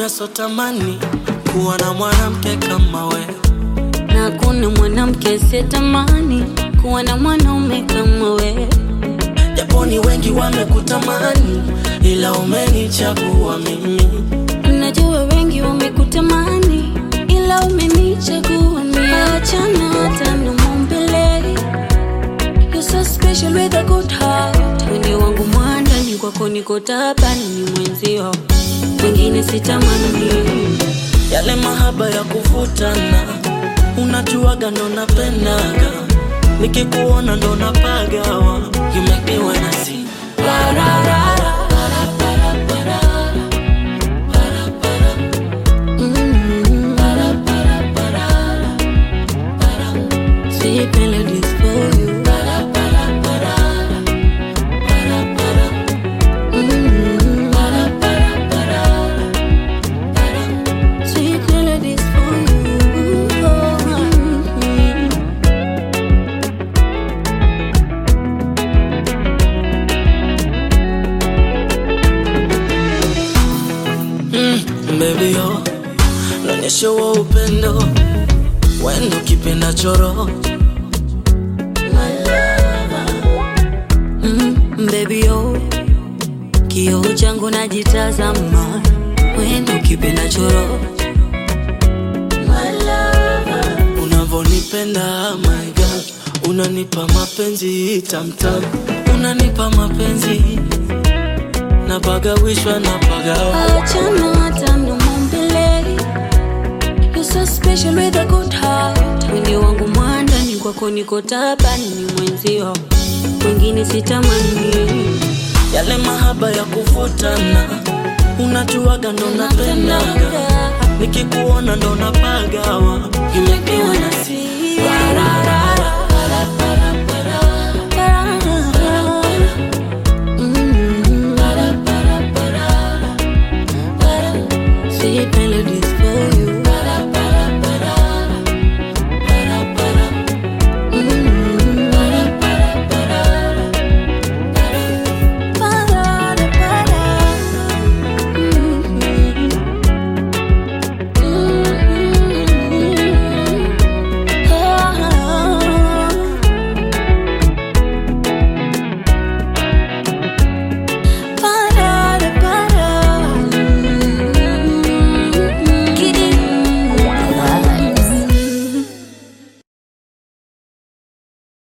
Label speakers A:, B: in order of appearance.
A: mwanaume sotamani kuwa na mwanamke kama we
B: na kuna mwanamke sitamani kuwa na mwanaume kama we.
A: japo ni wengi wamekutamani ila umenichagua mimi
B: Najua wengi wamekutamani ila umenichagua mimi. Achana hata na maumbile. You're so special with a good heart. Wende wangu mwandani kwako niko tabani mwenzio, wengine sitamani.
A: yale mahaba ya kuvutana unajuaga ndo napendaga nikikuona ndo napagawa you make me wanna sing la la la la
B: Mm. Sweet melodies for you. Mm. Sweet melodies for you.
A: mm, baby yo naonyesha wa upendo wendo kipenda choro
B: Mm, baby yo, kioo changu najitazama, wendo kipenda choro
A: unavonipenda my God unanipa mapenzi tamtam unanipa mapenzi napagawishwa napagawa
B: Achana hata mdomo mbele. You're so special with a good heart. Wende wangu mwandani kwako niko tabani mwenzio, wengine sitamani.
A: yale mahaba ya kuvutana unajuaga ndo napendaga nikikuona ndo napagawa you make me wanna sing la la la